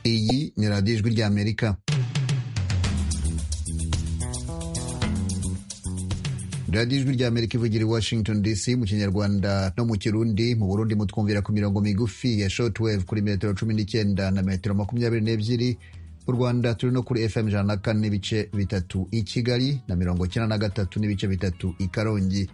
Iyi ni radiyo ijwi ry'Amerika. radiyo ijwi ry'Amerika ivugira i Washington DC mu kinyarwanda no mu kirundi mu burundi mutwumvira ku mirongo migufi ya shortwave kuri metero cumi n'icyenda na metero makumyabiri n'ebyiri mu rwanda turi no kuri fm ijana na kane n'ibice bitatu i kigali na mirongo icyenda na gatatu n'ibice bitatu i karongi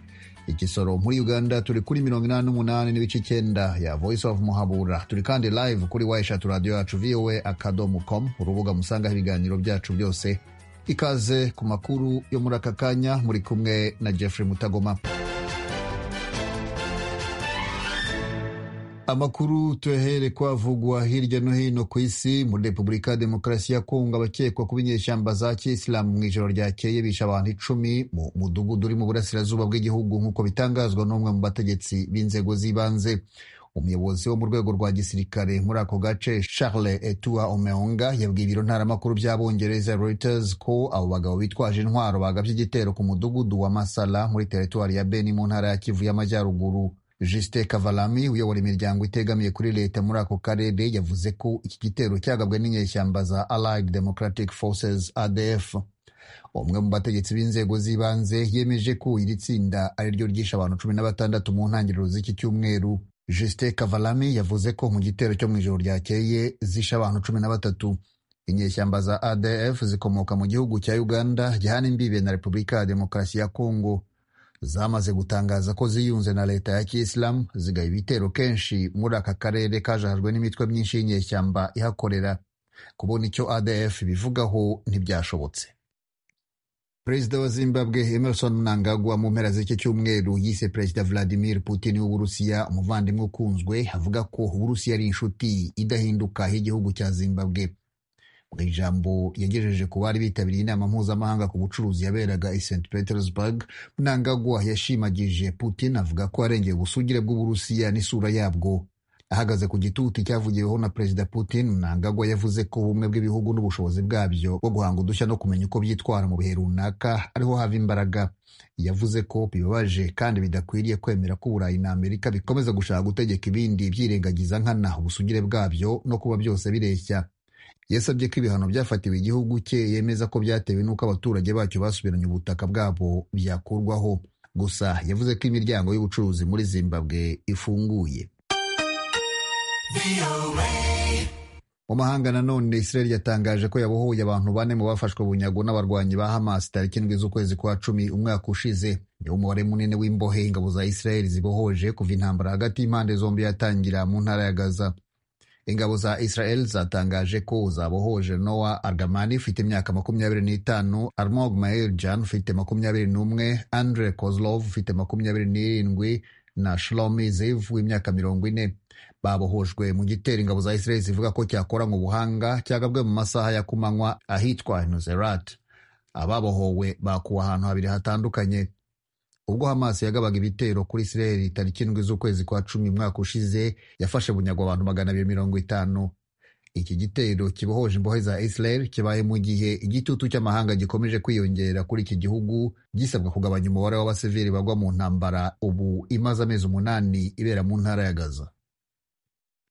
i gisoro muri uganda turi kuri mirongo inani n'umunani n'ibice icyenda ya voice of muhabura turi kandi live kuri wayishatu radiyo yacu voa akadomo com urubuga musangaho ibiganiro byacu byose ikaze ku makuru yo muri aka kanya muri kumwe na jeffrey mutagoma amakuru tuyahere kwavugwa hirya no hino ku isi muri repubulika ya demokarasi ya kongo abakekwa kuba inyeshyamba za kisilamu mu ijoro ryakeye bishe abantu icumi mu mudugudu uri mu burasirazuba bw'igihugu nk'uko bitangazwa n'umwe mu bategetsi b'inzego z'ibanze umuyobozi wo mu rwego rwa gisirikare muri ako gace charles etua omeonga yabwiye ibiro ntaramakuru by'abongereza reuters ko abo bagabo bitwaje intwaro bagabye igitero ku mudugudu wa masala muri teritwari ya beni mu ntara ya kivu y'amajyaruguru Justin Kavalami uyobora imiryango itegamiye kuri leta muri ako karere yavuze ko iki gitero cyagabwe n'inyeshyamba za Allied Democratic Forces ADF umwe mu bategetsi b'inzego z'ibanze yemeje ko iri tsinda ari ryo ryishe abantu cumi na batandatu mu ntangiriro z'iki cyumweru Justin Kavalami yavuze ko mu gitero cyo mu ijoro ryakeye zishe abantu cumi na batatu inyeshyamba za ADF zikomoka mu gihugu cya Uganda gihana imbibe na Repubulika ya Demokarasi ya Kongo zamaze gutangaza ko ziyunze na leta ya kisilamu zigaba ibitero kenshi muri aka karere kajahajwe n'imitwe myinshi y'inyeshyamba ihakorera kubona icyo adf bivugaho ntibyashobotse perezida wa zimbabwe emerson mnangagwa mu mpera z'iki cyumweru yise perezida vladimir putin w'uburusiya umuvandimwe ukunzwe avuga ko uburusiya ari inshuti idahinduka y'igihugu cya zimbabwe mu ijambo yagejeje ku bari bitabiriye inama mpuzamahanga ku bucuruzi yaberaga i st petersburg mnangagwa yashimagije putin avuga ko arengeye ubusugire bw'uburusiya n'isura yabwo ahagaze ku gitutu cyavugiweho na perezida putin mnangagwa yavuze ko ubumwe bw'ibihugu n'ubushobozi bwabyo bwo guhanga udushya no kumenya uko byitwara mu bihe runaka ariho hava imbaraga yavuze ko bibabaje kandi bidakwiriye kwemera ko uburayi na amerika bikomeza gushaka gutegeka ibindi byirengagiza nkana ubusugire bwabyo no kuba byose bireshya yasabye ko ibihano byafatiwe igihugu cye yemeza ko byatewe n'uko abaturage bacyo basubiranye ubutaka bwabo byakurwaho gusa yavuze ko imiryango y'ubucuruzi muri zimbabwe ifunguye mu mahanga nanone israel yatangaje ko yabohoye abantu bane mu bafashwe bunyago n'abarwanyi ba hamas tariki indwi z'ukwezi kwa cumi umwaka ushize niwo umubare munini w'imbohe ingabo za israel zibohoje kuva intambara hagati y'impande zombi yatangira mu ntara ya gaza ingabo za israel zatangaje ko zabohoje noa argamani ufite imyaka makumyabiri n'itanu armog maeljan ufite makumyabiri n'umwe andre kozlov ufite makumyabiri n'irindwi na shlomi zev w'imyaka mirongo ine babohojwe mu gitero ingabo za israel zivuga ko cyakoranywe ubuhanga cyagabwe mu masaha ya kumanywa ahitwa nuzerat ababohowe bakuwe ahantu habiri hatandukanye ubwo hamas yagabaga ibitero kuri israel tariki indwi z'ukwezi kwa cumi umwaka ushize yafashe bunyago abantu magana abiri mirongo itanu iki gitero kibohoje imbohe za israel kibaye mu gihe igitutu cy'amahanga gikomeje kwiyongera kuri iki gihugu gisabwa kugabanya umubare w'abasivili bagwa mu ntambara ubu imaze amezi umunani ibera mu ntara ya gaza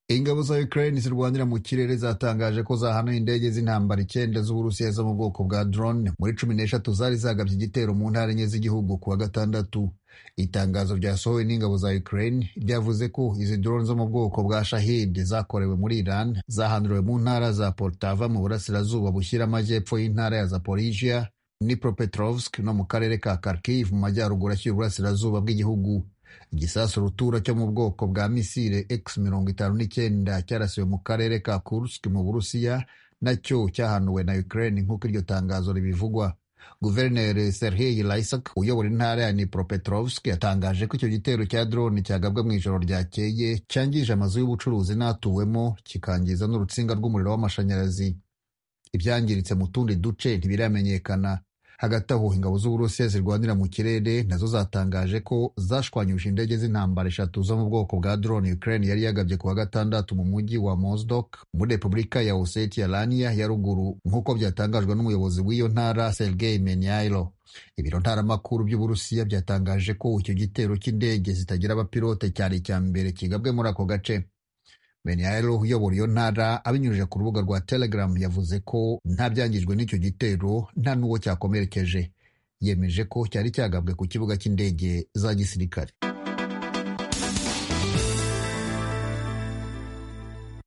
ingabo za Ukraine zirwanira mu kirere zatangaje ko zahanuye indege z'intambara icyenda z'Uburusiya zo mu bwoko bwa drone muri cumi n'eshatu zari zagabye igitero mu ntara enye z'igihugu kuwa gatandatu itangazo ryasohowe n'ingabo za Ukraine ryavuze ko izi drone zo mu bwoko bwa Shahid zakorewe muri Iran zahanduriwe mu ntara za Poltava mu burasirazuba bushyira amajyepfo y'intara ya Zaporizhia Dnipropetrovsk no mu karere ka Kharkiv mu majyaruguru ashyira uburasirazuba bw'igihugu igisasu rutura cyo mu bwoko bwa misile x mirongo itanu n'icyenda cyarasiwe mu karere ka kursk mu burusiya nacyo cyahanuwe na ukraine nk'uko iryo tangazo ribivugwa guverineri serhii laisak uyobora intara ya nipropetrovsk yatangaje ko icyo gitero cya drone cyagabwe mu ijoro ryakeye cyangije amazu y'ubucuruzi n'atuwemo kikangiza n'urutsinga rw'umuriro w'amashanyarazi ibyangiritse mu tundi duce ntibiramenyekana hagati aho ingabo z'uburusiya zirwanira mu kirere nazo zatangaje ko zashwanyuje indege z'intambara eshatu zo mu bwoko bwa drone Ukraine yari yagabye kuwa gatandatu mu mujyi wa Mozdok muri Repubulika ya Ossetia Lania ya ruguru nk'uko byatangajwe n'umuyobozi w'iyo ntara Sergei Menyailo ibiro ntaramakuru by'uburusiya byatangaje ko icyo gitero cy'indege zitagira abapilote cyari icya mbere kigabwe muri ako gace beniyaro uyobora iyo ntara abinyujije ku rubuga rwa telegram yavuze ko nta byangijwe n'icyo gitero nta n'uwo cyakomerekeje yemeje ko cyari cyagabwe ku kibuga cy'indege za gisirikare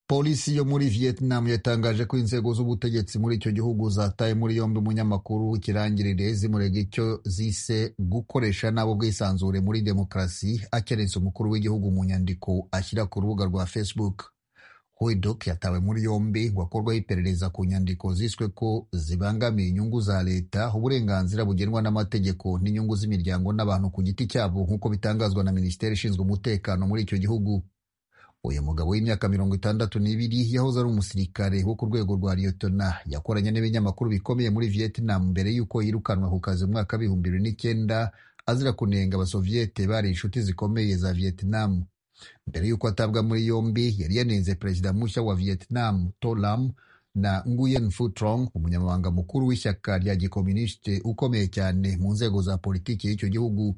polisi yo muri vietnam yatangaje ko inzego z'ubutegetsi muri icyo gihugu zataye muri yombi umunyamakuru kirangirire zimurega icyo zise gukoresha nabi ubwisanzure muri demokarasi akerense umukuru w'igihugu mu nyandiko ashyira ku rubuga rwa facebook huidok yatawe muri yombi ngo akorwaho iperereza ku nyandiko ziswe ko zibangamiye inyungu za leta uburenganzira bugenwa n'amategeko n'inyungu z'imiryango n'abantu ku giti cyabo nk'uko bitangazwa na minisiteri ishinzwe umutekano muri icyo gihugu uyu mugabo w'imyaka mirongo itandatu n'ibiri yahoze ari umusirikare wo ku rwego rwa liyotona yakoranye n'ibinyamakuru bikomeye muri vietnam mbere y'uko yirukanwa ku kazi umwaka w'ibihumbi bibiri n'icyenda azira kunenga abasoviyete bari inshuti zikomeye za vietnam mbere y'uko atabwa muri yombi yari yanenze perezida mushya wa vietnam tolam na nguyen phu trong umunyamabanga mukuru w'ishyaka rya gikominisite ukomeye cyane mu nzego za politiki y'icyo gihugu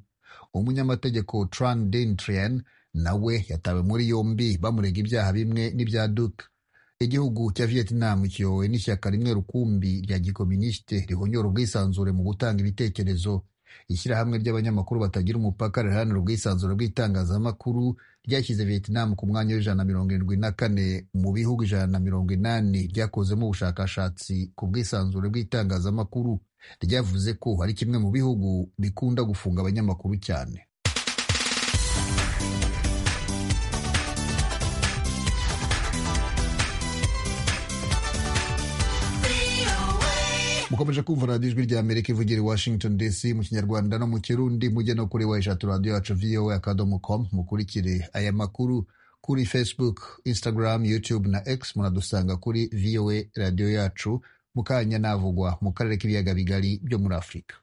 umunyamategeko tran din trien nawe yatawe muri yombi bamurega ibyaha bimwe n'ibya duke igihugu cya vietnam kiyobowe n'ishyaka rimwe rukumbi rya gikominisite rihonyora ubwisanzure mu gutanga ibitekerezo ishyirahamwe ry'abanyamakuru batagira umupaka riharanira ubwisanzure bw'itangazamakuru ryashyize vietnam ku mwanya w'ijana na mirongo irindwi na kane mu bihugu ijana na mirongo inani byakozemo ubushakashatsi ku bwisanzure bw'itangazamakuru ryavuze ko ari kimwe mu bihugu bikunda gufunga abanyamakuru cyane mukomeje kumva radiyo ijwi rya amerika ivugira i washington dc mu kinyarwanda no mu kirundi mujye no kuri wa eshatu radiyo yacu voa akadomo com mukurikire aya makuru kuri facebook instagram youtube na x muradusanga kuri voa radiyo yacu mukanya navugwa mu karere k'ibiyaga bigari byo muri afurika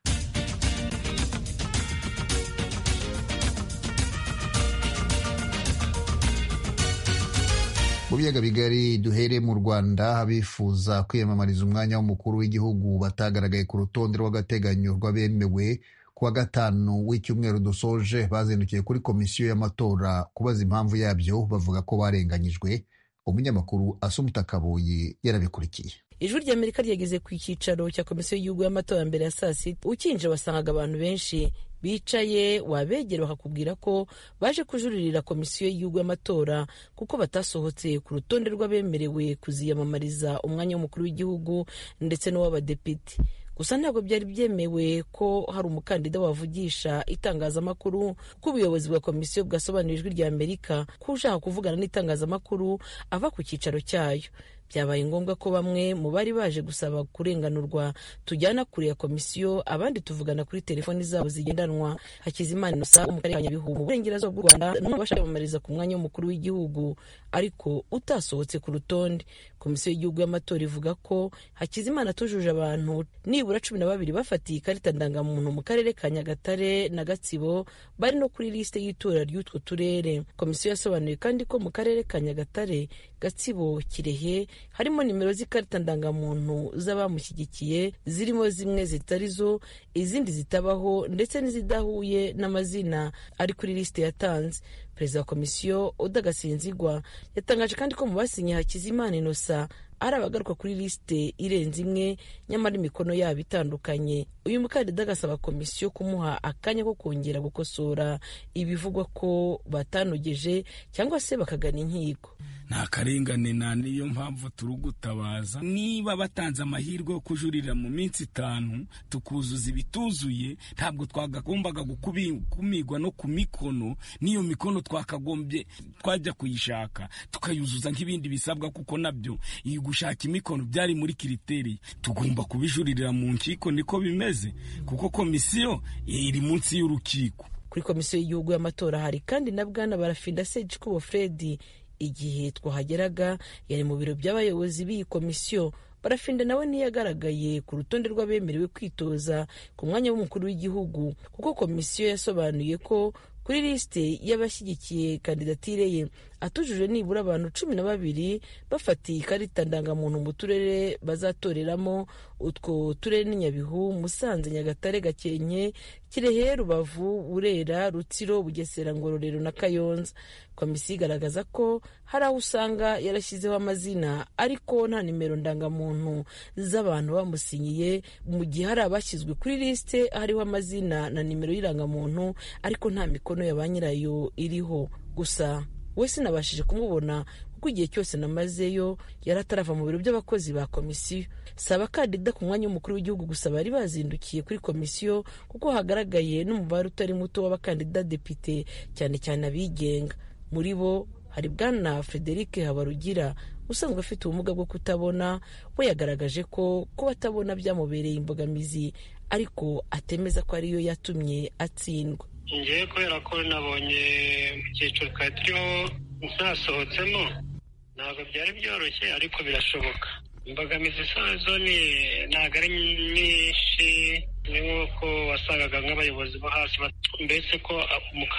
mu biyaga bigari duhere mu rwanda abifuza kwiyamamariza umwanya w'umukuru w'igihugu batagaragaye ku rutonde rw'agateganyo rw'abemewe ku wa gatanu w'icyumweru dusoje bazindukiye kuri komisiyo y'amatora kubaza impamvu yabyo bavuga ko barenganyijwe umunyamakuru asumuta kabuye yarabikurikiye ijwi rya amerika ryageze ku cyicaro cya komisiyo y'igihugu y'amatora mbere ya saa sita ukinjira wasangaga abantu benshi bicaye wabegera bakakubwira ko baje kujuririra komisiyo y'igihugu y'amatora kuko batasohotse ku rutonde rw'abemerewe kuziyamamariza umwanya w'umukuru w'igihugu ndetse n'uw'abadepite gusa ntabwo byari byemewe ko hari umukandida wavugisha itangazamakuru ko ubuyobozi bwa komisiyo bwasobanura ijwi rya amerika ko ushaka kuvugana n'itangazamakuru ava ku cyicaro cyayo byabaye ngombwa ko bamwe mu bari baje gusaba kurenganurwa tujyana kure ya komisiyo abandi tuvugana kuri telefoni zabo zigendanwa hakizimana inusa mu karere ka nyabihu mu burengerazuba bw'u rwanda n'umwe bashaka kwiyamamariza ku mwanya w'umukuru w'igihugu ariko utasohotse ku rutonde komisiyo y'igihugu y'amatora ivuga ko hakizimana atujuje abantu nibura cumi na babiri bafatiye ikarita ndangamuntu mu karere ka nyagatare na gatsibo bari no kuri lisite y'itora ry'utwo turere komisiyo yasobanuye kandi ko mu karere ka nyagatare gatsibo kirehe harimo nimero z'ikarita ndangamuntu z'abamushyigikiye zirimo zimwe zitari zo izindi zitabaho ndetse n'izidahuye n'amazina ari kuri lisite yatanze perezida wa komisiyo udagasinzigwa yatangaje kandi ko mu basinye hakizimana inosa ari abagaruka kuri lisite irenze imwe nyamara imikono yabo itandukanye uyu mukandida agasaba komisiyo kumuha akanya ko kongera gukosora ibivugwa ko batanogeje cyangwa se bakagana inkiko nta karengane nta niyo mpamvu turi gutabaza niba batanze amahirwe yo kujuririra mu minsi itanu tukuzuza ibituzuye ntabwo twagombaga gukumigwa no ku mikono n'iyo mikono twakagombye twajya kuyishaka tukayuzuza nk'ibindi bisabwa kuko nabyo iyi gushaka imikono byari muri kiriteri tugomba kubijuririra mu nkiko niko bimeze kuko komisiyo iri munsi y'urukiko kuri komisiyo y'igihugu y'amatora hari kandi na bwana barafinda segikubo fredi igihe twahageraga yari mu biro by'abayobozi b'iyi komisiyo barafinda nawe ntiyagaragaye ku rutonde rw'abemerewe kwitoza ku mwanya w'umukuru w'igihugu kuko komisiyo yasobanuye ko kuri lisite y'abashyigikiye kandidatire ye atujuje nibura abantu cumi na babiri bafatiye ikarita ndangamuntu mu turere bazatoreramo utwo turere ni nyabihu musanze nyagatare gakenke kirehe rubavu burera rutsiro bugesera ngororero na kayonza komisiyo igaragaza ko hari aho usanga yarashyizeho amazina ariko nta nimero ndangamuntu z'abantu bamusinyiye mu gihe hari abashyizwe kuri lisite hariho amazina na nimero y'irangamuntu ariko nta mikono ya ba nyirayo iriho gusa we sinabashije kumubona kuko igihe cyose namazeyo yari atarava mu biro by'abakozi ba komisiyo saba kadida ku mwanya w'umukuru w'igihugu gusa bari bazindukiye kuri komisiyo kuko hagaragaye n'umubare utari muto w'abakandida depite cyane cyane abigenga muri bo hari bwana frederic habarugira usanzwe afite ubumuga bwo kutabona we yagaragaje ko kuba atabona byamubereye imbogamizi ariko atemeza ko ariyo yatumye atsindwa ngewe kubera ko nabonye icyiciro twari turiho ntasohotsemo ntabwo byari byoroshye ariko birashoboka imbogamizi zo ntabwo ari nyinshi ni nk'uko wasangaga nk'abayobozi bo hasi mbese ko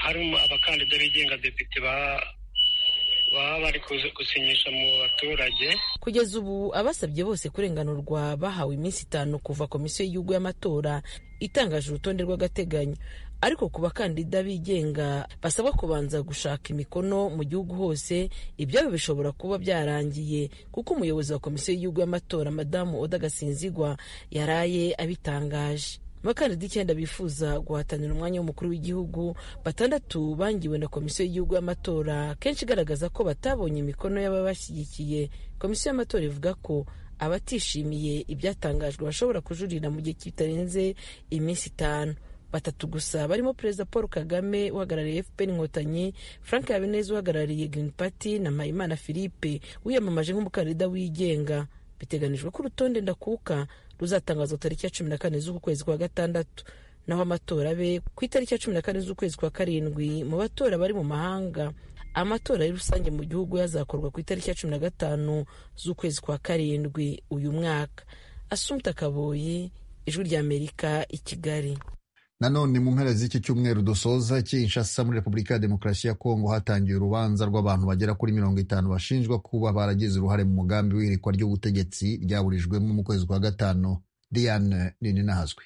harimo abakandida bigenga depite baba bari gusinyisha mu baturage kugeza ubu abasabye bose kurenganurwa bahawe iminsi itanu kuva komisiyo y'igihugu y'amatora itangaje urutonde rw'agateganyo ariko ku bakandida bigenga basabwa kubanza gushaka imikono mu gihugu hose ibyabo bishobora kuba byarangiye kuko umuyobozi wa komisiyo y'igihugu y'amatora madamu oda gasinzigwa yaraye abitangaje abakandida icyenda bifuza guhatanira umwanya w'umukuru w'igihugu batandatu bangiwe na komisiyo y'igihugu y'amatora kenshi igaragaza ko batabonye imikono y'ababashyigikiye komisiyo y'amatora ivuga ko abatishimiye ibyatangajwe bashobora kujurira mu gihe kitarenze iminsi itanu batatu gusa barimo perezida paul kagame uhagarariye fpr inkotanyi frank habineza uhagarariye green party na mpayimana philippe wiyamamaje nk'umukandida wigenga biteganijwe ko urutonde ndakuka ruzatangazwa tariki ya cumi na kane z'uku kwezi kwa gatandatu naho amatora be ku itariki ya cumi na kane z'ukwezi kwa karindwi mu batora bari mu mahanga amatora y'i rusange mu gihugu yazakorwa ku itariki ya cumi na gatanu z'ukwezi kwa karindwi uyu mwaka asumta kaboyi ijwi ry'amerika i kigali nanone mu mpera z'iki cyumweru dusoza Kinshasa muri repubulika ya demokarasi ya kongo hatangiye urubanza rw'abantu bagera kuri mirongo itanu bashinjwa kuba baragize uruhare mu mugambi w'iyerekwa ry'ubutegetsi ryaburijwemo mu kwezi kwa gatanu diane nini nahazwi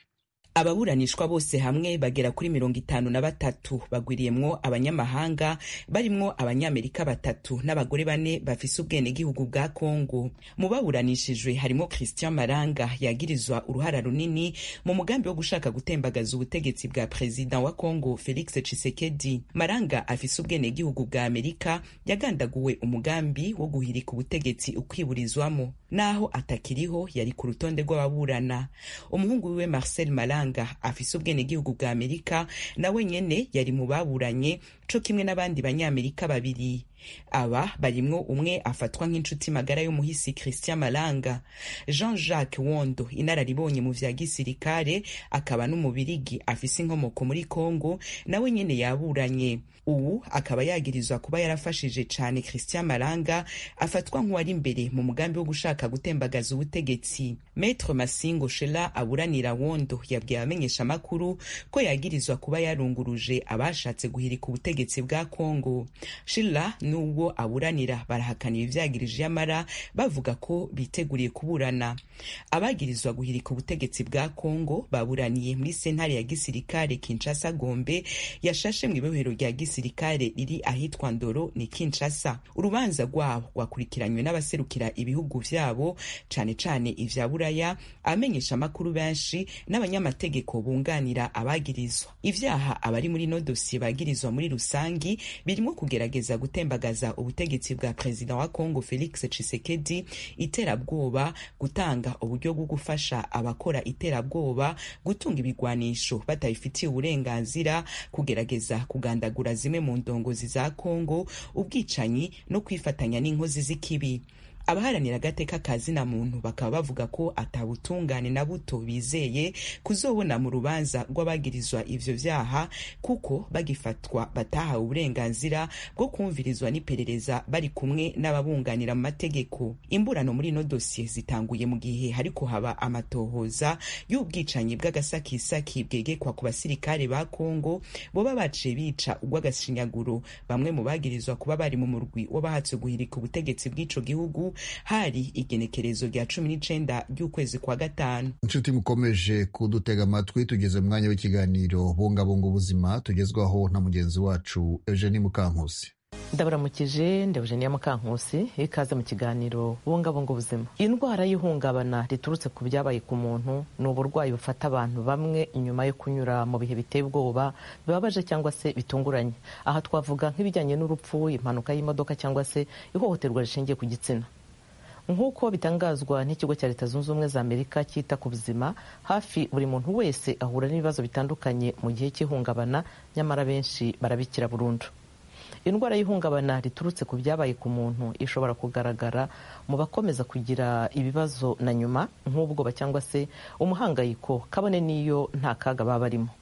ababuranishwa bose hamwe bagera kuri mirongo itanu na batatu bagwiriyemwo abanyamahanga barimwo abanyamerika batatu n'abagore bane bafise ubwenegihugu bwa kongo mu baburanishijwe harimo christian maranga yagirizwa uruhara runini mu mugambi wo gushaka gutembagaza ubutegetsi bwa perezida wa kongo felix tshisekedi maranga afise ubwenegihugu bwa amerika yagandaguwe umugambi wo guhirika ubutegetsi ukwiburizwamo naho atakiriho yari ku rutonde rw'ababurana umuhungu wiwe marcel maranga afise ubwenegihugu bwa amerika nawe nyene yari mu baburanye co kimwe n'abandi banyamerika babiri aba barimwo umwe afatwa nk'inshuti magara y'umuhisi christian malanga jean jacques wondo inararibonye mu vya gisirikare akaba n'umubirigi afise inkomoko muri congo nawe nyene yaburanye ubu akaba yagirizwa kuba yarafashije cane christian malanga afatwa nk'uwari imbere mu mugambi wo gushaka gutembagaza ubutegetsi metre masingo shela aburanira wondo yabwiye abamenyeshamakuru ko yagirizwa kuba yarunguruje abashatse guhirika ubutegetsi bwa congo shela n'ubwo aburanira barahakana ibyagirije amara bavuga ko biteguriye kuburana abagirizwa guhirika ubutegetsi bwa congo baburaniye muri sentare ya gisirikare kinshasa gombe yashashe mu ibohero rya gisirikare riri ahitwa ndoro ni kinshasa urubanza rwabo rwakurikiranywe n'abaserukira ibihugu byabo cane cane ivya buraya abamenyesha amakuru benshi n'abanyamategeko bunganira abagirizwa ivyaha abari muri no dosiye bagirizwa muri rusangi birimo kugerageza gutemba kugaragaza ubutegetsi bwa perezida wa congo felix tshisekedi iterabwoba gutanga uburyo bwo gufasha abakora iterabwoba gutunga ibigwanisho batabifitiye uburenganzira kugerageza kugandagura zimwe mu ndongozi za congo ubwicanyi no kwifatanya n'inkozi z'ikibi abaharanira agateka ka zina muntu bakaba bavuga ko atabutungane na buto bizeye kuzobona mu rubanza rw'abagirizwa ivyo vyaha kuko bagifatwa batahawe uburenganzira bwo kumvirizwa n'iperereza bari kumwe n'ababunganira mu mategeko imburano muri ino dosiye zitanguye mu gihe hariko haba amatohoza y'ubwicanyi bw'agasakisaki bwegekwa ku basirikare ba kongo boba baciye bica urw'agashinyaguro bamwe mu bagirizwa kuba bari mu murwi w'abahatse guhirika ubutegetsi bw'ico gihugu hari igenekerezo rya cumi n'icenda ry'ukwezi kwa gatanu inshuti mukomeje kudutega amatwi tugeze mu mwanya w'ikiganiro bungabunga ubuzima tugezwaho na mugenzi wacu eugenie mukankusi ndaburamukije ndabujeniya mukankusi ikaze mu kiganiro bungabunga ubuzima indwara y'ihungabana riturutse ku byabaye ku muntu ni uburwayi bufata abantu bamwe nyuma yo kunyura mu bihe biteye ubwoba bibabaje cyangwa se bitunguranye aha twavuga nk'ibijyanye n'urupfu impanuka y'imodoka cyangwa se ihohoterwa rishingiye ku gitsina nk'uko bitangazwa n'ikigo cya leta zunze ubumwe za amerika cyita ku buzima hafi buri muntu wese ahura n'ibibazo bitandukanye mu gihe cy'ihungabana nyamara benshi barabikira burundu indwara y'ihungabana riturutse ku byabaye ku muntu ishobora kugaragara mu bakomeza kugira ibibazo na nyuma nk'ubwoba cyangwa se umuhangayiko kabone n'iyo nta kaga baba barimo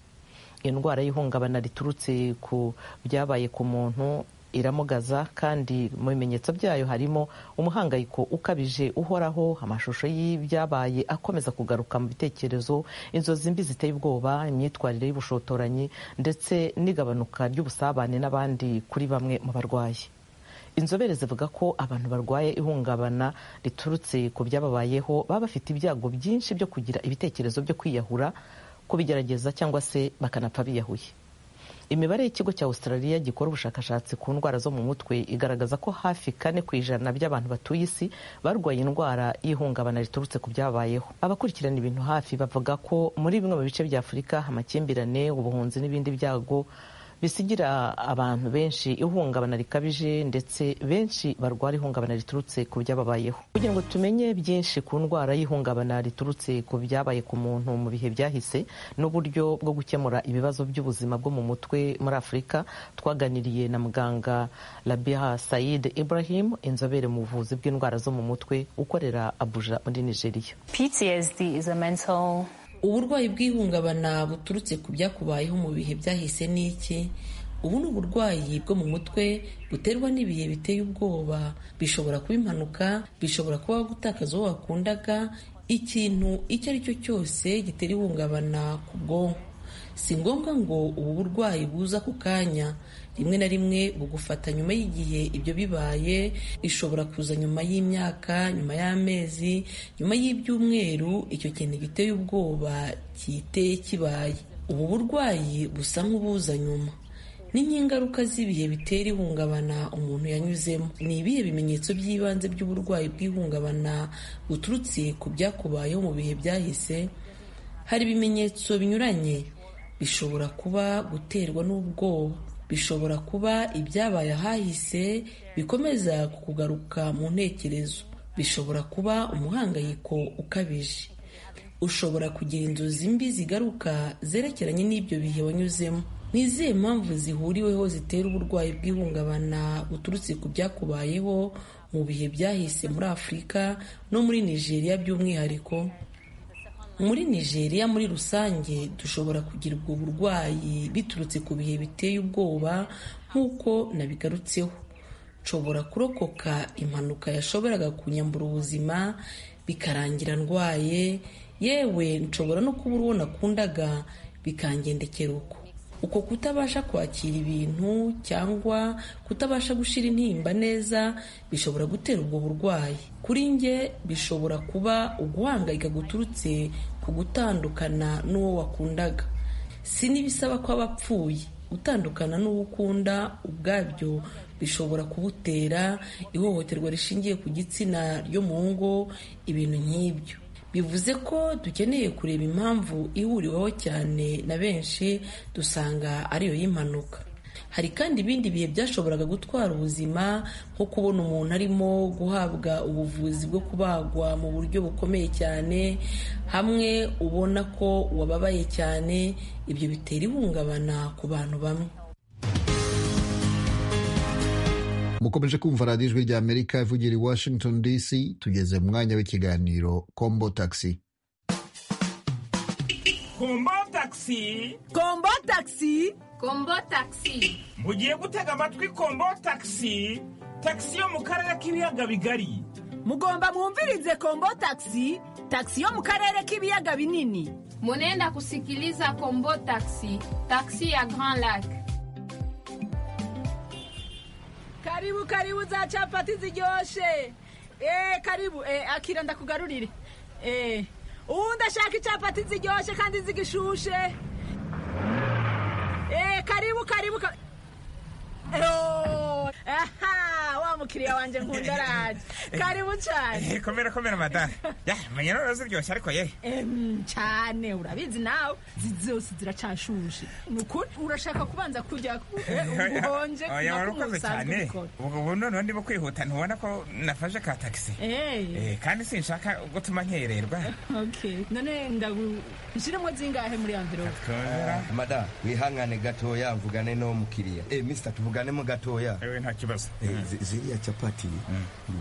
indwara y'ihungabana riturutse ku byabaye ku muntu iramugaza kandi mu bimenyetso byayo harimo umuhangayiko ukabije uhoraho amashusho y'ibyabaye akomeza kugaruka mu bitekerezo inzozi mbi ziteye ubwoba imyitwarire y'ubushotoranyi ndetse n'igabanuka ry'ubusabane n'abandi kuri bamwe mu barwayi inzobere zivuga ko abantu barwaye ihungabana riturutse ku byababayeho baba bafite ibyago byinshi byo kugira ibitekerezo byo kwiyahura kubigerageza cyangwa se bakanapfa biyahuye imibare y'ikigo cya australia gikora ubushakashatsi ku ndwara zo mu mutwe igaragaza ko hafi kane ku ijana by'abantu batuye isi barwaye indwara y'ihungabana riturutse ku byabayeho abakurikirana ibintu hafi bavuga ko muri bimwe mu bice bya afurika amakimbirane ubuhunzi n'ibindi byago bisigira abantu benshi ihungabana rikabije ndetse benshi barwara ihungabana riturutse ku byababayeho kugira ngo tumenye byinshi ku ndwara y'ihungabana riturutse ku byabaye ku muntu mu bihe byahise n'uburyo bwo gukemura ibibazo by'ubuzima bwo mu mutwe muri afurika twaganiriye na muganga labiha said ibrahim inzobere mu buvuzi bw'indwara zo mu mutwe ukorera abuja muri nigeria uburwayi bw'ihungabana buturutse ku byakubayeho mu bihe byahise ni iki ubu ni uburwayi bwo mu mutwe buterwa n'ibihe biteye ubwoba bishobora kuba impanuka bishobora kuba gutakaza uwo wakundaga ikintu icyo ari cyo cyose gitera ihungabana ku bwonko si ngombwa ngo ubu burwayi buza ku kanya rimwe na rimwe bugufata nyuma y'igihe ibyo bibaye ishobora kuza nyuma y'imyaka nyuma y'amezi nyuma y'ibyumweru icyo kintu giteye ubwoba kiteye kibaye ubu burwayi busa nk'ubuza nyuma ni nk'ingaruka z'ibihe bitera ihungabana umuntu yanyuzemo ni ibihe bimenyetso by'ibanze by'uburwayi bw'ihungabana buturutse ku byakubayeho mu bihe byahise hari ibimenyetso binyuranye bishobora kuba guterwa n'ubwoba bishobora kuba ibyabaye ahahise bikomeza kugaruka mu ntekerezo bishobora kuba umuhangayiko ukabije ushobora kugira inzozi mbi zigaruka zerekeranye n'ibyo bihe wanyuzemo ni izihe mpamvu zihuriweho zitera uburwayi bw'ihungabana buturutse ku byakubayeho mu bihe byahise muri afurika no muri nigeria by'umwihariko muri nigeria muri rusange dushobora kugira ubwo burwayi biturutse ku bihe biteye ubwoba nk'uko nabigarutseho nshobora kurokoka impanuka yashoboraga kunyambura ubuzima bikarangira ndwaye yewe nshobora no kubura uwo nakundaga bikangendekera uko uko kutabasha kwakira ibintu cyangwa kutabasha gushira intimba neza bishobora gutera ubwo burwayi kuri njye bishobora kuba uguhangayika guturutse ku gutandukana n'uwo wakundaga si n'ibisaba ko abapfuye gutandukana n'uwo ukunda ubwabyo bishobora kubutera ihohoterwa rishingiye ku gitsina ryo mu ngo ibintu nk'ibyo bivuze ko dukeneye kureba impamvu ihuriweho cyane na benshi dusanga ariyo y'impanuka hari kandi ibindi bihe byashoboraga gutwara ubuzima nko kubona umuntu arimo guhabwa ubuvuzi bwo kubagwa mu buryo bukomeye cyane hamwe ubona ko wababaye cyane ibyo bitera ihungabana ku bantu bamwe mukomeje kumva radiyo ijwi rya amerika ivugira i washington dc tugeze mu mwanya w'ikiganiro kombo taxi kombo taxi kombo taxi kombo taxi mugiye gutega amatwi kombo taxi taxi yo mu karere k'ibiyaga bigari mugomba mwumvirize kombo taxi taxi yo mu karere k'ibiyaga binini munenda kusikiliza kombo taxi taxi ya grand lac karibu karibu za capati ziryoshe eh karibu eh akira ndakugarurire eh ubu ndashaka icapati ziryoshe kandi zigishushe eh karibu karibu ka- Oh, aha wa mukiriya wanjye nkunda araje karibu cyane Eh, komera komera madame ya menya none ziryoshye ariko ye Em, cyane urabizi nawe zi- zose ziracashushe ni ukuri urashaka kubanza kujya ku- eh, ubuhonje oya nako warakoze ntusanzwe cyane ubikora. ubwo ubu none ndimo kwihuta ntubona ko nafashe ka taxi Eh, Eh, kandi sinshaka gutuma nkererwa okay none ndagu nshiremo zingahe muri amvirope komera madamu mwihangane gatoya mvugane no mukiriya eh mister tuvuganemo gatoya ewe nta kibazo Eh, zi- ziriya capati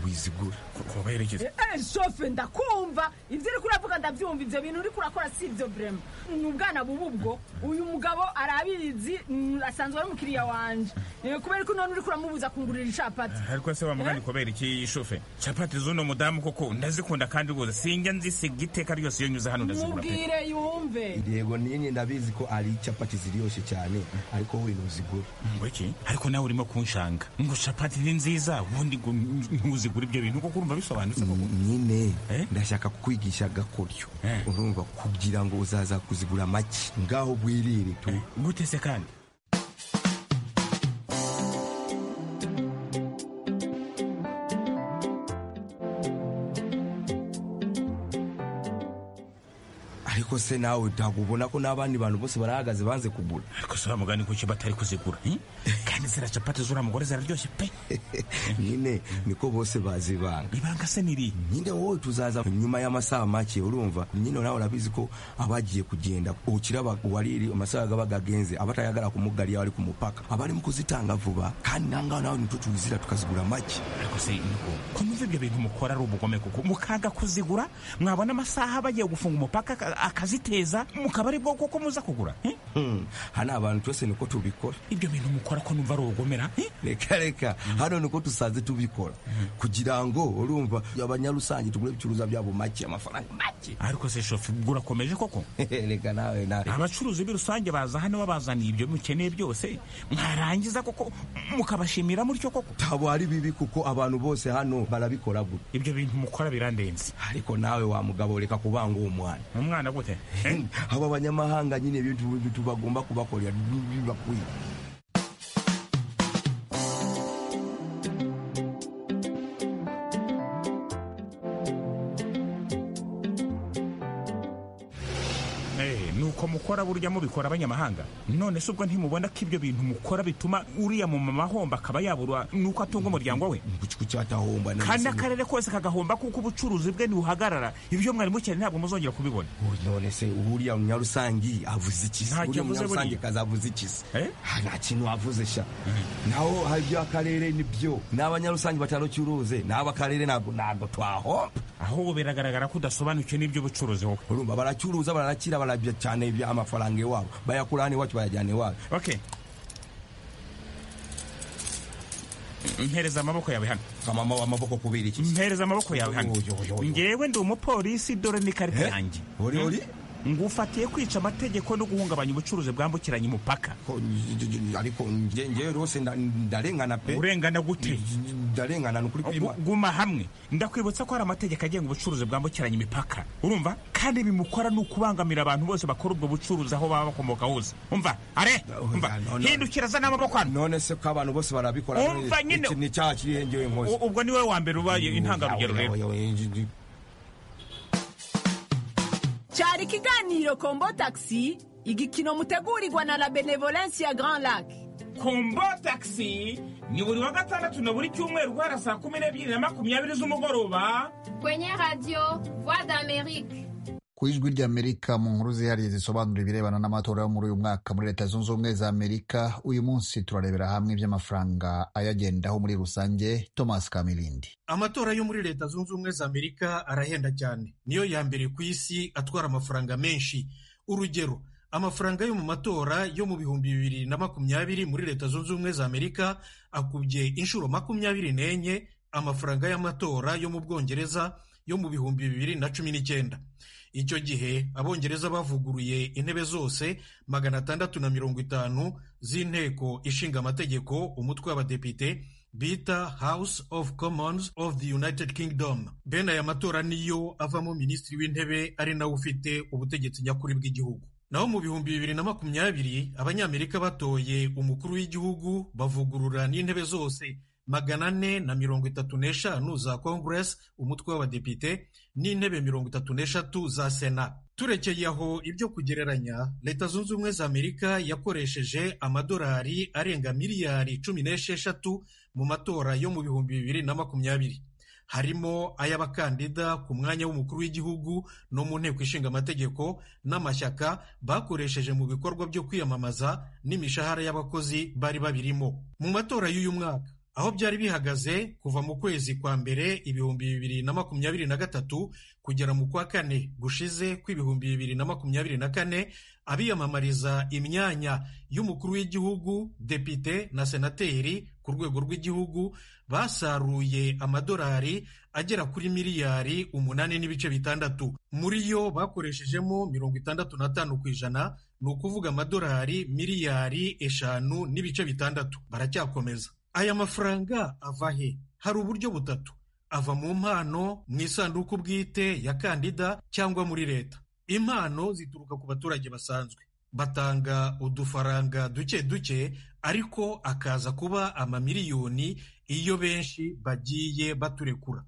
wizigura kuberekeza Eh, shofe ndakumva ibyo uri kuravuga ndabyumva ibyo bintu uri kurakora si ibyo brema ni ubwana buba ubwo uyu mugabo arabizi mm, asanzwe ari umukiriya wanje Eh, kubera ko none uri kuramubuza kungurira icapati ariko se wamugani kubera iki shufe capati z'uno mudamu koko ndazikunda kandi rwose sinjya nzisiga iteka ryose iyo nyuze hano ndazigura pe mubwire yumve yego ninye ndabizi ko ari capati ziryoshye cyane ariko wowe ntuzigura ngo iki ariko nawe urimo kunshanga ngo capati ni nziza ubundi ngo ntuzigura ibyo bintu kuko urumva bisobanutse koko nyine Eh? ndashaka kukwigisha gakoryo Eh. urumva kugira ngo uzaza kuzigura make ngaho bwirire tu gute se kandi ariko se nawe ntabwo ubona ko n'abandi bantu bose barahagaze banze kugura ariko se wamugani kuki batari kuzigura eh? kandi zira capati z'uriya mugore ziraryoshye pe nyine niko bose bazibanga ibanga se niri nyine wowe tuzaza nyuma y'amasaha make urumva nyine nawe urabizi ko abagiye kugenda ukiraba wariri amasaha gaba gagenze abatayagara kumugariya bari ku mupaka abarimo kuzitanga vuba kandi nangaho nawe nitwo tuwizira tukazigura make ariko se nuko ko numva ibyo bintu mukora ari ubugome kuko mukaga kuzigura mwabona amasaha bagiye gufunga umupaka aka- akaziteza mukaba ari bwo koko muza kugura eh? Hmm, hano abantu twese niko tubikora ibyo bintu mukora ko numva ari ubugomera eh? reka reka hano niko dusanze tubikora kugira ngo urumva abanyarusange tugure ibicuruzwa byabo make amafaranga make ariko se shofu burakomeje koko reka nawe nawe abacuruzi b'i rusange baza hano babazaniye ibyo mukeneye byose mwarangiza koko mukabashimira mutyo koko ntabwo ari bibi kuko abantu bose hano barabikora gutya ibyo bintu mukora birandenze ariko nawe wa mugabo reka kubanga uwo mwana umwana gute aba banyamahanga nyine ibintu tubagomba kubakorera bibakwiye Eh, ni uko mukora burya mubikora abanyamahanga none se ubwo ntimubona ko ibyo bintu mukora bituma uriya mumama ahomba akaba yabura nuko atunga umuryango we ku cyatahomba kandi akarere kose kagahomba kuko ubucuruzi bwe ntibuhagarara ibyo mwari mukeneye ntabwo muzongera kubibona none se uriya munyarusangi avuze ikisi Ntacyo uriya avuze munyarusangi buriya. kazi avuze ikisi Eh? Ah, nta kintu wavuze sha naho hari ibyo akarere nibyo n'abanyarusangi batarucyuruze n'abo akarere ntabwo ntabwo twahomba ahubwo biragaragara ko udasobanukiwe n'iby'ubucuruzi wowe urumva baracuruza barakira barabya cyane ibya- amafaranga iwabo bayakura hano iwacu bayajyana iwabo okay mpereza amaboko yawe hano kamama w'amaboko kubera iki mpereza amaboko yawe hano Yo, yo, yo, yo. ngewe ndi umupolisi dore n'ikarita Eh? yanjye Uri, uri? ngufatiye kwica amategeko no guhungabanya ubucuruzi bwambukiranya umupaka Ko- ariko nge- ngewe rwose nda- ndarengana pe urengana gute ndarengana ni ukuri kwima Gu- guma hamwe ndakwibutsa ko hari amategeko agenga ubucuruzi bwambukiranya imipaka urumva kandi bimukora ni ukubangamira abantu bose bakora ubwo bucuruzi aho baba bakomoka hose umva are Oh, umva no, no. hindukira zana amaboko hano none se ko abantu bose barabikora Umva nyine. Iki ni cyaha kiri hengewe nkoze U- ubwo niwe wa mbere ubaye intangarugero rero cyari ikiganiro kombo taxi igikino mutegurirwa na la benevolence ya grand lac kombo taxi ni buri wa gatandatu na buri cyumweru guhera saa kumi n'ebyiri na makumyabiri z'umugoroba kwenye radio voix d'amérique ku ijwi ry'amerika mu nkuru zihariye zisobanura ibirebana n'amatora yo muri uyu mwaka muri leta zunze ubumwe za amerika uyu munsi turarebera hamwe iby'amafaranga ayagendaho muri rusange thomas kamilindi amatora yo muri leta zunze ubumwe za amerika arahenda cyane niyo ya mbere ku isi atwara amafaranga menshi urugero amafaranga yo mu matora yo mu bihumbi bibiri na makumyabiri muri leta zunze ubumwe za amerika akubye inshuro makumyabiri n'enye amafaranga y'amatora yo mu bwongereza yo mu bihumbi bibiri na cumi n'icyenda icyo gihe abongereza bavuguruye intebe zose magana atandatu na mirongo itanu z'inteko ishinga amategeko umutwe w'abadepite bita house of commons of the united kingdom bene aya matora niyo avamo minisitiri w'intebe ari nawe ufite ubutegetsi nyakuri bw'igihugu naho mu bihumbi bibiri na makumyabiri abanyamerika batoye umukuru w'igihugu bavugurura n'intebe zose magana ane na mirongo itatu n'eshanu za kongeresi umutwe w'abadepite n'intebe mirongo itatu n'eshatu za sena turekeye aho ibyo kugereranya leta zunze ubumwe za amerika yakoresheje amadolari arenga miliyari cumi n'esheshatu mu matora yo mu bihumbi bibiri na makumyabiri harimo ay'abakandida ku mwanya w'umukuru w'igihugu no mu nteko ishinga amategeko n'amashyaka bakoresheje mu bikorwa byo kwiyamamaza n'imishahara y'abakozi bari babirimo mu matora y'uyu mwaka aho byari bihagaze kuva mu kwezi kwa mbere ibihumbi bibiri na makumyabiri na gatatu kugera mu kwa kane gushize kw'ibihumbi bibiri na makumyabiri na kane abiyamamariza imyanya y'umukuru w'igihugu depite na senateri ku rwego rw'igihugu basaruye amadolari agera kuri miliyari umunani n'ibice bitandatu muri yo bakoreshejemo mirongo itandatu n'atanu ku ijana ni ukuvuga amadolari miliyari eshanu n'ibice bitandatu baracyakomeza aya mafaranga ava he hari uburyo butatu ava mu mpano mu isanduku bwite ya kandida cyangwa muri leta impano zituruka ku baturage basanzwe batanga udufaranga duke duke ariko akaza kuba amamiliyoni iyo benshi bagiye baturekura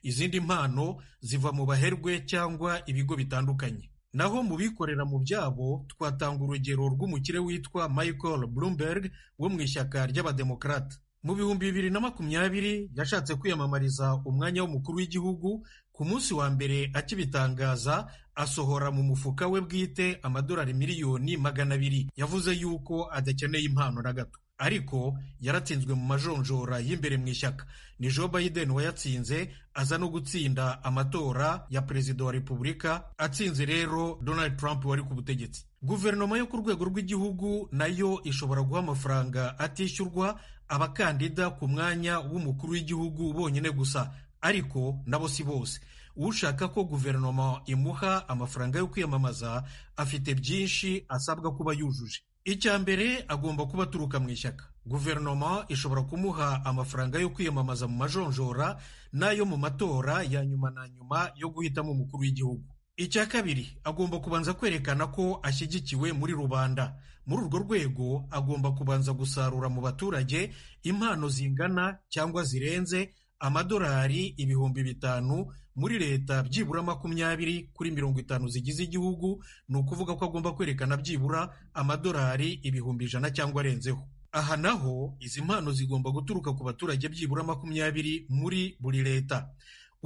izindi mpano ziva mu baherwe cyangwa ibigo bitandukanye naho mu bikorera mu byabo twatanga urugero rw'umukire witwa michael bloomberg wo mu ishyaka ry'abademokarate mu bihumbi bibiri na makumyabiri yashatse kwiyamamariza umwanya w'umukuru w'igihugu ku munsi wa mbere akibitangaza asohora mu mufuka we bwite amadolari miliyoni magana abiri yavuze yuko adakeneye impano na gato ariko yaratsinzwe mu majonjora y'imbere mu ishyaka ni joe biden wayatsinze aza no gutsinda amatora ya perezida wa repubulika atsinze rero donald trump wari ku butegetsi guverinoma yo ku rwego rw'igihugu nayo ishobora guha amafaranga atishyurwa abakandida ku mwanya w'umukuru w'igihugu bonyine gusa ariko nabo si bose ushaka ko guverinoma imuha amafaranga yo kwiyamamaza afite byinshi asabwa kuba yujuje icya mbere agomba kuba aturuka mu ishyaka guverinoma ishobora kumuha amafaranga yo kwiyamamaza mu majonjora n'ayo mu matora ya nyuma na nyuma yo guhitamo umukuru w'igihugu icya kabiri agomba kubanza kwerekana ko ashyigikiwe muri rubanda muri urwo rwego agomba kubanza gusarura mu baturage impano zingana cyangwa zirenze amadolari ibihumbi bitanu muri leta byibura makumyabiri kuri mirongo itanu zigize igihugu ni ukuvuga ko agomba kwerekana byibura amadolari ibihumbi ijana cyangwa arenzeho aha naho izi mpano zigomba guturuka ku baturage byibura makumyabiri muri buri leta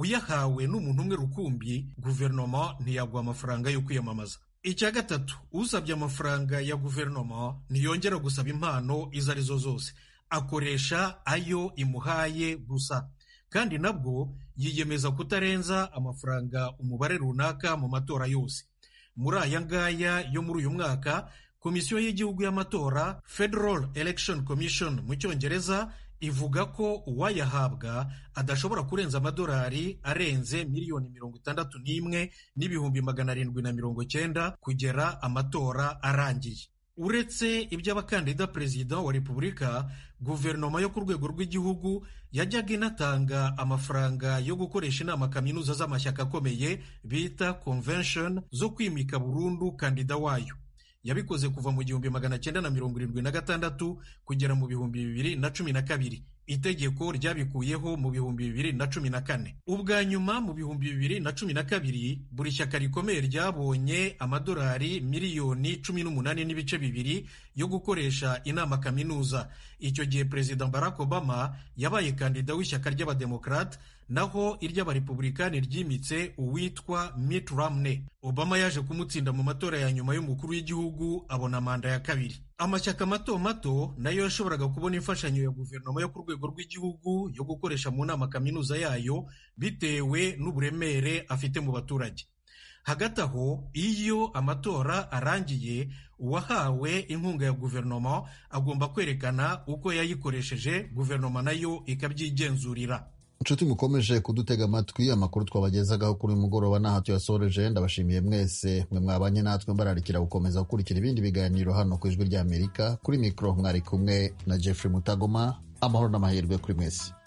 uyahawe n'umuntu umwe rukumbi guverinoma ntiyaguha amafaranga yo kwiyamamaza icya gatatu usabye amafaranga ya guverinoma ntiyongera gusaba impano izo arizo zose akoresha ayo imuhaye gusa kandi nabwo yiyemeza kutarenza amafaranga umubare runaka mu matora yose muri aya ngaya yo muri uyu mwaka komisiyo y'igihugu y'amatora federal election commission mu cyongereza ivuga ko uwayahabwa adashobora kurenza amadolari arenze miliyoni mirongo itandatu n'imwe n'ibihumbi magana arindwi na mirongo cyenda kugera amatora arangiye uretse iby'abakandida perezida wa repubulika guverinoma yo ku rwego rw'igihugu yajyaga inatanga amafaranga yo gukoresha inama kaminuza z'amashyaka akomeye bita convention zo kwimika burundu kandida wayo yabikoze kuva mu gihumbi magana cyenda na mirongo irindwi na gatandatu kugera mu bihumbi bibiri na cumi na kabiri itegeko ryabikuyeho mu bihumbi bibiri na cumi na kane ubwa nyuma mu bihumbi bibiri na cumi na kabiri buri shyaka rikomeye ryabonye amadolari miliyoni cumi n'umunani n'ibice bibiri yo gukoresha inama kaminuza icyo gihe perezida barack obama yabaye kandida w'ishyaka ry'abademokarate naho iry'abarepubulikani ryimitse uwitwa mitt romney obama yaje kumutsinda mu matora ya nyuma y'umukuru w'igihugu abona manda ya kabiri amashyaka mato mato nayo yashoboraga kubona imfashanyo ya guverinoma yo ku rwego rw'igihugu yo gukoresha mu nama kaminuza yayo bitewe n'uburemere afite mu baturage hagati aho iyo amatora arangiye uwahawe inkunga ya guverinoma agomba kwerekana uko yayikoresheje guverinoma nayo ikabyigenzurira inshuti mukomeje kudutega amatwi amakuru twabagezagaho kuri uyu mugoroba ntaho tuyasoreje ndabashimiye mwese mwe mwabanye natwe mbararikira gukomeza gukurikira ibindi biganiro hano ku ijwi ry'amerika kuri mikoro mwari kumwe na jeffrey mutagoma amahoro n'amahirwe kuri mwese